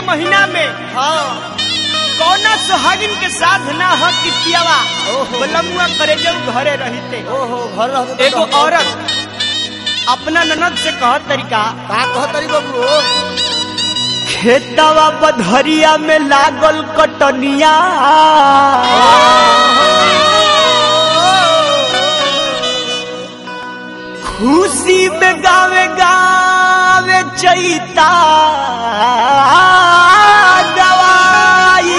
महीना में हाँ कौना सुहागिन के साथ ना ह कि पियावा ओहो। बलमुआ करे जाऊ घरे रहते ओहो घर रहते तो एगो रहते। औरत अपना ननद से कहत तरीका का कह तरी बाबू खेतवा बधरिया में लागल कटनिया खुशी में गावे गावे चैता गवाई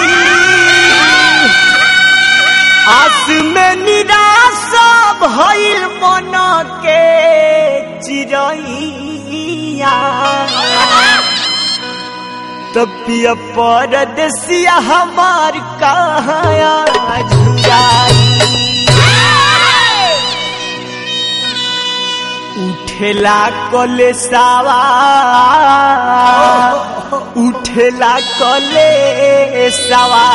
आस में निराशा भइल मन के चिड़ैया तपिया परदेसिया हमार कहाँ झुराई उठेला कलेसावा उठेला कलेसावा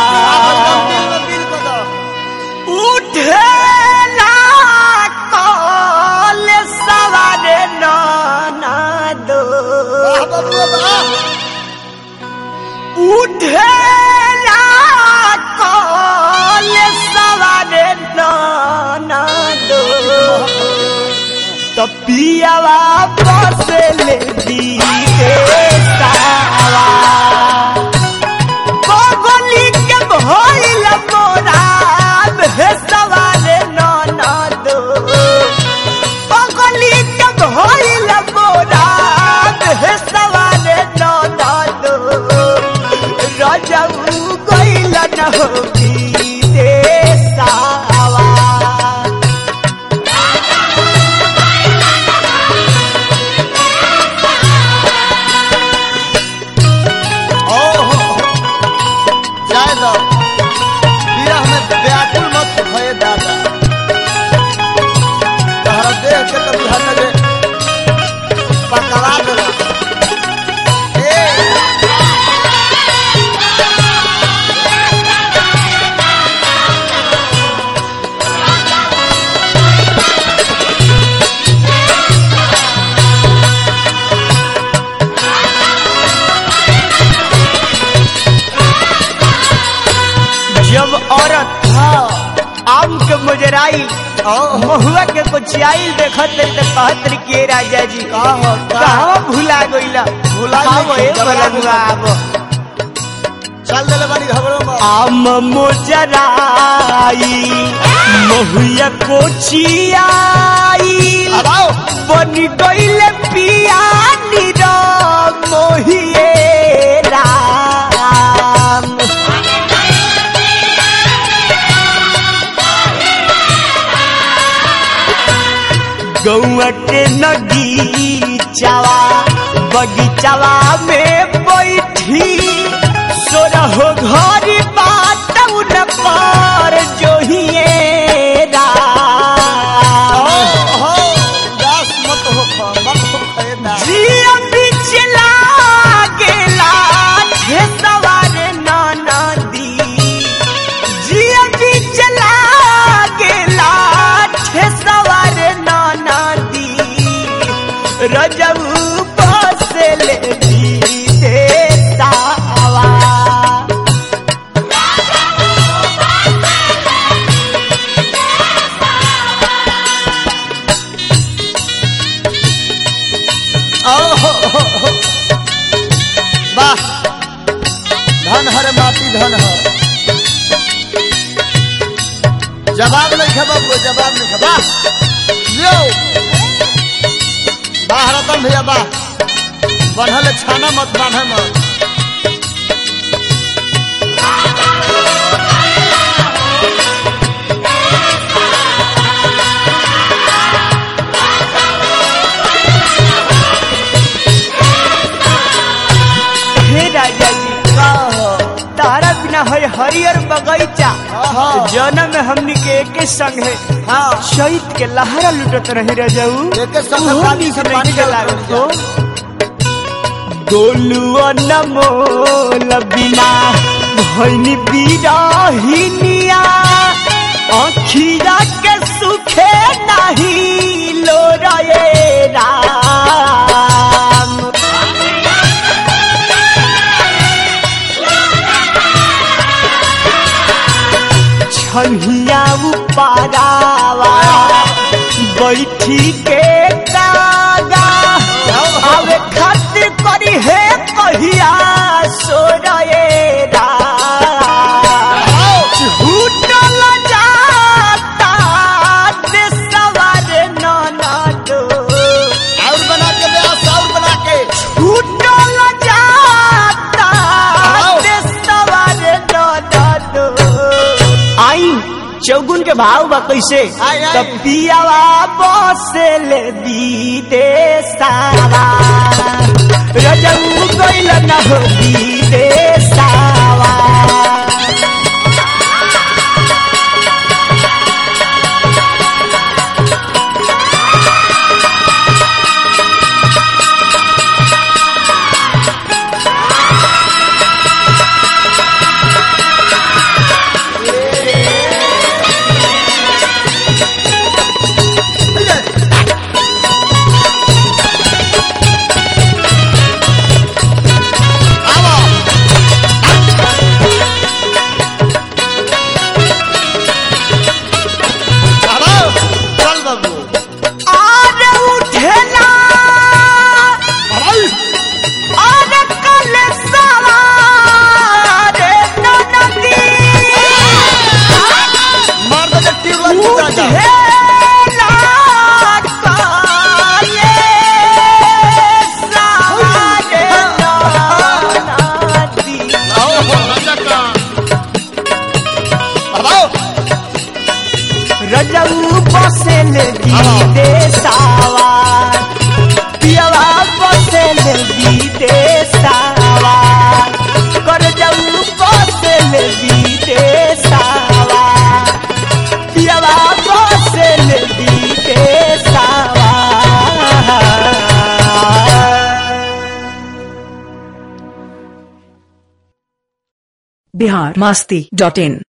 उठेला कलेसावा रे नाना दो उठेला कलेसावा रे नाना दो तपियावा बसले दीदे सावा बगली के भइल मोरा भेसवा रे ननद बगली के भइल मोरा भेसवा रे ननद रजऊ गइल न हो दीदे सावा जाए दो विरह में व्याकुल मत भय दादा तहरा देख के कभी हट ले पकड़ा देला ए जब औरत आम के मुजराई महुआ के कोचियाई देखत रही तो कहत रही के राजा जी कहो कहाँ भुला गइला भुला आवो गइल, ए जबरा बलनुआ आवो चल देले बानी घबरो मत आम मुजराई महुआ कोचियाई अब आओ बन गइले पिया निरा मोहिए राम गौआ के नगीचावा बगीचावा में बैठी सोरहो घर बात उन पर जोहिए राम हो दास मत हो खा मत हो खाए ना जिया बिचला गेला हे सवार नाना दी जिया बिचला गेला हे सवार नाना दी रजऊ बसले दी देतावा ओहो वाह धन हर माटी धन हर जवाब नहीं है बाबू जवाब नहीं है वाह लियो वाह रतन भैया वाह बनल छाना मत बांधे मत हे राजा जी कहो तारा बिना हर हरियर बगैचा हाँ। जन्म में हमनी के एके संग है हाँ शहीद के लहरा लुटत रही रजाऊ एके संग उहो पानी से नीक पानी नहीं डालत लागत रही हो। गोलुआ नमोल बिना भैनी बिरहिनिया अखीरा के सुखे नहीं लो रे राम पारावा बैठी के कागा आवे खातिर करी है कहिया सो रे छूटल जाता देशवारे ननदो और बना के ब्यास और बना के छूटल जाता देशवारे ननदो आई चौगुन के भाव बा कैसे आई, आई। तब पियावा बसेल विदेशावा रजऊ गइल न हो विदेशावा आओ आओ चल बाबू आज उठेला आज कल सवारे ननदी मार दे टीर लग जा उठेला काले सवारे ननदी आओ राजा का आओ रजऊ बसेल विदेशावा पियवा बसेल विदेशावा कर जऊ बसेल विदेशावा पियवा बसेल विदेशावा बिहार मस्ती डॉट इन